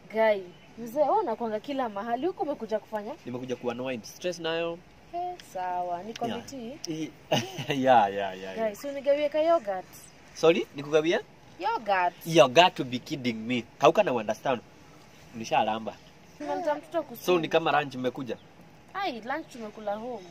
Gai, mzee wewe unakwanga kila mahali huko umekuja kufanya? Nimekuja kuwa annoyed. Stress nayo. Eh, sawa. Ni Yeah. committee. I- yeah, yeah, yeah. Gai, yeah. si unigawie ka yogurt. Sorry, nikugawia? Yogurt. You got to be kidding me. Hauka na understand. Nishalamba. Unamta mtoto kusoma. So ni kama lunch mmekuja. Ai, lunch tumekula home.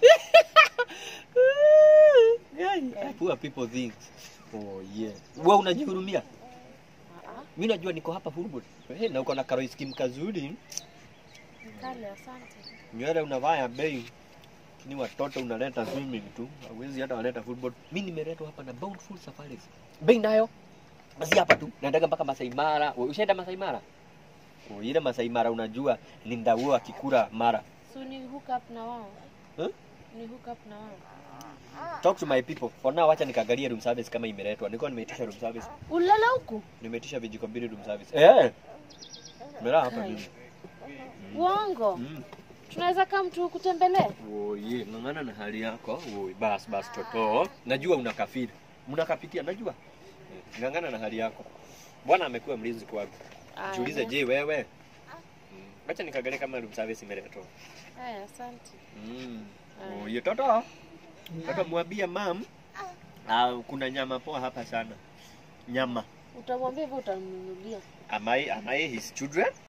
Yeah, poor people think. Oh yeah. Wewe unajihurumia? Ah ah. Mimi najua niko hapa Fulbot. Hey, na uko na karo skim kazuri. Kale, asante. Nywele unavaa ya bei. Ni watoto unaleta swimming tu. Hawezi hata waleta football. Mimi nimeletwa hapa na Bountiful Safaris. Bei nayo. Basi hapa tu. Naendaga mpaka Masai Mara. Wewe Ushaenda Masai Mara? Oh, ile Masai Mara unajua ni ndauo akikura mara. So ni hook up na wao. Huh? Ni hook up na wao. Talk to my people. For now acha nikaangalie room service kama imeletwa. Nilikuwa nimeitisha room service. Ulala huku? Nimeitisha vijiko mbili room service. Eh. Nimelala hapa Kai. mimi. Uongo. Mm. Tunaweza kama mtu kutembelee? Oye, ng'ang'ana na hali yako. Oye, bas bas toto. Najua unakafiri. Mnakapitia najua. Eh, Ng'ang'ana na hali yako. Bwana amekuwa mlinzi kwangu. Aya. Jiulize je wewe? Mm. Acha nikaangalie kama room service imeletwa. Haya, asante. Mm. Aya. Oye, toto. Toto mwambie mam. Ah, kuna nyama poa hapa sana. Nyama. Utamwambia hivyo utamnunulia. Am I, am I his children?